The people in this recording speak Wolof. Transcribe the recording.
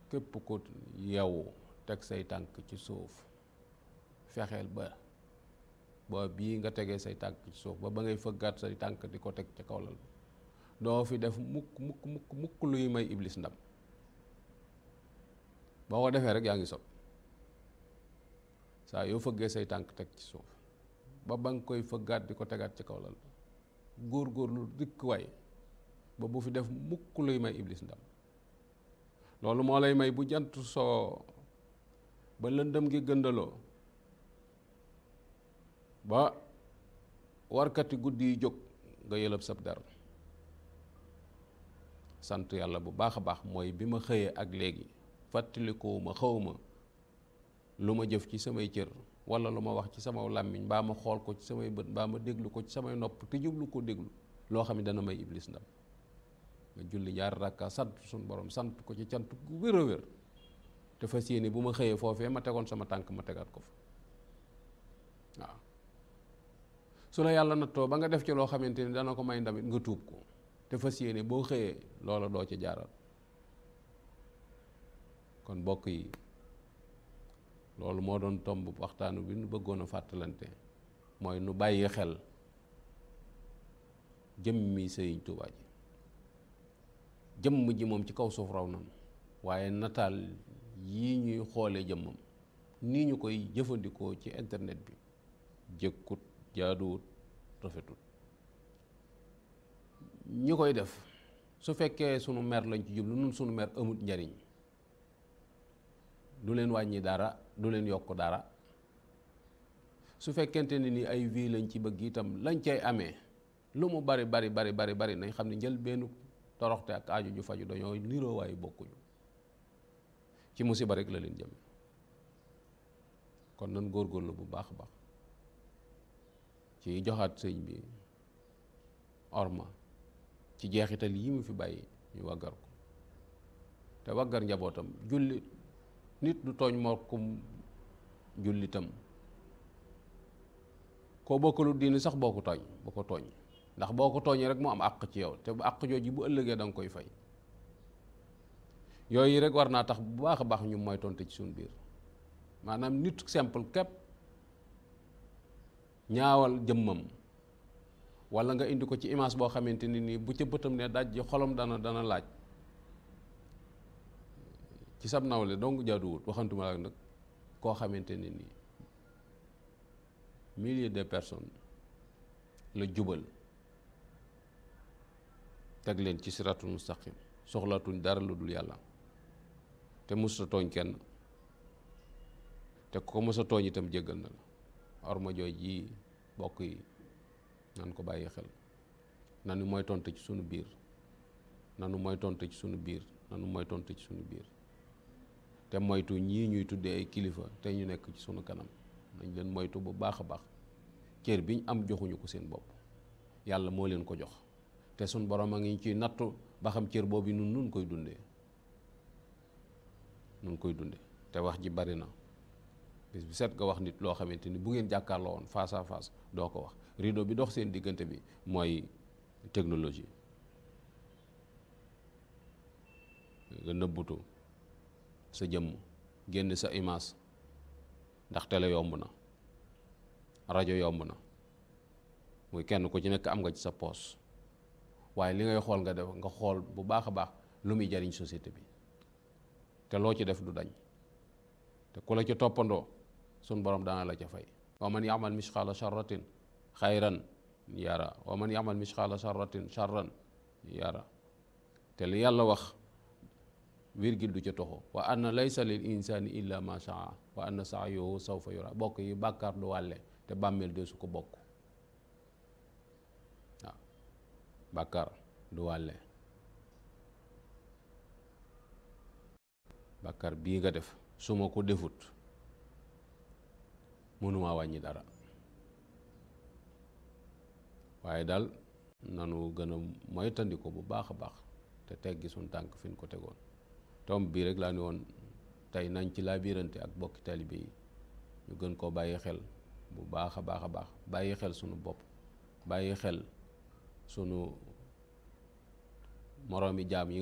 képp ku yeewu teg say tànk ci suuf fexeel ba ba bii nga tegee say tànk ci suuf ba ba ngay fëggaat say tànk di ko teg ca kaw lal doo fi def mukk mukk mukk mukk luy may iblis ndam boo ko defee rek yaa ngi sot saa yoo fëggee say tànk teg ci suuf ba ba nga koy fëggaat di ko tegaat ci kaw lal góor-góorlu dikk waay ba bu fi def mukk luy may iblis ndam loolu moo lay may bu jant soo ba lëndëm gi gëndaloo ba warkati guddi yi jóg nga yëlëb sab der sant yàlla bu baax a baax mooy bi ma xëyee ak léegi fàttalikoo xawma lu ma jëf ci samay cër wala lu ma wax ci sama làmmiñ mbaa ma xool ko ci samay bët mbaa ma déglu ko ci samay nopp te jublu ko déglu loo xam ne dana may iblis ndam nga julli ñaar rakka sant suñu borom sant ko ci cant gu wér a wér te fas yéene bu ma xëyee foofee ma tegoon sama tànk ma tegaat ko fa waaw su la yàlla nattoo ba nga def ci loo xamante ni dana ko may ndamit nga tuub ko te fas yéene boo xëyee loola doo ci jaaral kon mbokk yi loolu moo doon tomb waxtaanu bi nu bëggoon a fàttalante mooy nu bàyyi xel jëmmi Sëriñ Tuubaa ji jëmm ji moom ci kaw suuf raw nan waaye nataal yii ñuy xoole jëmmam nii ñu koy jëfandikoo ci internet bi jëkkut jaaduwut rafetut ñi koy def su fekkee sunu mer lañ ci jublu nun sunu mer amut njariñ du leen wàññi dara du leen yokk dara su fekkente ne ni ay vie lañ ci bëgg itam lañ cay amee lu mu bari bari bari bari bari nañ xam ne njël benn toroxte ak aaju ju faju dañoo niroo waaye bokkuñu ci musiba rek la leen jëm kon nan góorgóorlu bu baax a baax ci joxaat sëñ bi orma ci jeexital yi mu fi bàyyi ñu waggar ko te waggar njabootam julli nit du tooñ morkum jullitam koo bokkalu diini sax boo ko tooñ boo ko tooñ ndax boo ko tooñee rek mu am àq ci yow te bu àq jooju bu ëllëgee da nga koy fay yooyu rek war naa tax bu baax a baax ñu mooy tonte ci suñu biir maanaam nit simple képp ñaawal jëmmam wala nga indi ko ci image boo xamante ni nii bu ca bëtam ne daj ji xolam dana dana laaj ci sab nawle donc jaaduwut waxantuma la nag koo xamante ne nii milliers de personnes la jubal teg leen ci siratul mustaqim soxlatuñ dara lu dul yàlla te musta tooñ kenn te ko mës a tooñ itam jéggal na la orma jooj ji bokk yi nan ko bàyyi xel nanu mooy tonte ci sunu biir nanu mooy tonte ci sunu biir nanu mooy tonte ci sunu biir te moytu ñii ñuy tuddee ay kilifa te ñu nekk ci sunu kanam nañ leen moytu bu baax a baax cër biñ am joxuñu ko seen bopp yàlla moo leen ko jox te sunu borom a ngi ciy nattu ba xam cër boobu nun nun koy dundee nun koy dundee te wax ji bari na bis bi set nga wax nit loo xamante ni bu ngeen jàkkaarloo woon face à face doo ko wax rideau bi dox seen diggante bi mooy technologie nga nëbbutu sa jëmm génn sa image ndax télé yomb na rajo yomb na muy kenn ku ci nekk am nga ci sa poos waaye li ngay xool nga def nga xool bu baax a baax lu muy jariñ société bi te loo ci def du dañ te ku la ci toppandoo sun borom dana la ca fay wa man yamal misqaala charratin xayran yara wa man yamal misqaala charratin charran yara te li yàlla wax virgule du ca toxo wa anna laysa lil insani illa ma shaa wa anna sa'yahu sawfa yura bokk yi bàkkaar du wàlle te bàmmeel de su ko bokk waaw bàkkaar du wàlle bàkkaar bii nga def su ma ko defut mënumaa wàññi dara waaye daal nanu gën a moytandiku bu baax a baax te teggi suñ tànk fi ñu ko tegoon tomb bii rek laa ni woon tey nañ ci laa biirante ak bokki taalibe yi ñu gën koo bàyyi xel bu baax a baax a baax bàyyi xel sunu bopp bàyyi xel sunu moroomi jaam yi